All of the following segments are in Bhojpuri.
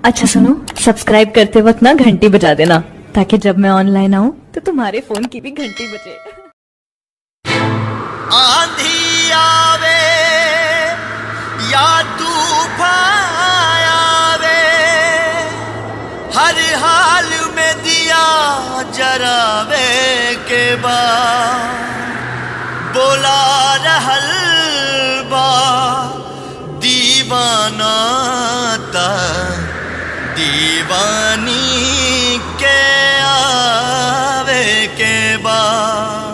अच्छा सुनो सब्सक्राइब करते वक्त ना घंटी बजा देना ताकि जब मैं ऑनलाइन आऊँ तो तुम्हारे फोन की भी घंटी बजे आंधी आवे या तूफान आवे हर हाल में दिया जरावे के बाद बोला रहल बा दीवाना ता दीवानी के आवे के बाद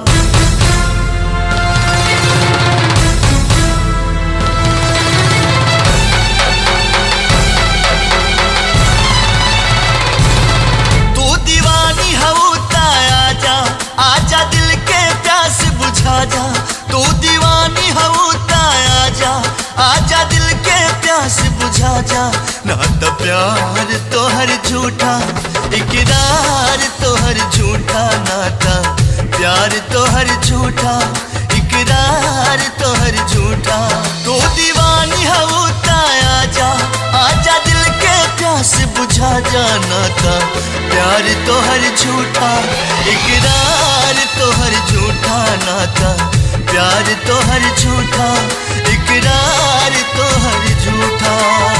तू दीवानी हऊ आजा आजा दिल के प्यास बुझा जा तू दीवानी हऊ आजा आजा दिल के प्यास बुझा जा ना तो प्यार तोहर झूठा इकरार तोहर झूठा नाता प्यार तोहर झूठा इकरार तोहर झूठा तू दीवानी हऊ आजा आजा दिल के प्यास बुझा जाना था प्यार तो हर झूठा इकरार तो हर झूठा नाता प्यार तो हर झूठा इकरार तो हर झूठा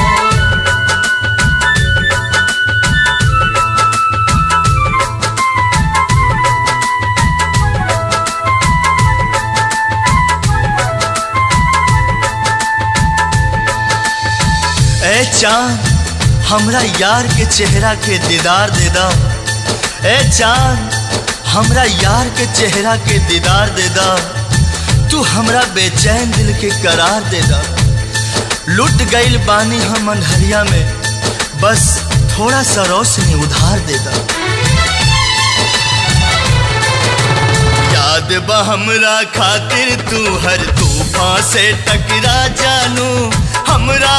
ए चांद हमरा यार के चेहरा के दीदार दे दा ए चांद हमरा यार के चेहरा के दीदार दे दा तू हमरा बेचैन दिल के करार दे दा लुट गईल बानी हम अंधरिया में बस थोड़ा सा रोशनी उधार दे दा याद बा हमरा खातिर तू हर तूफान से टकरा जानू हमरा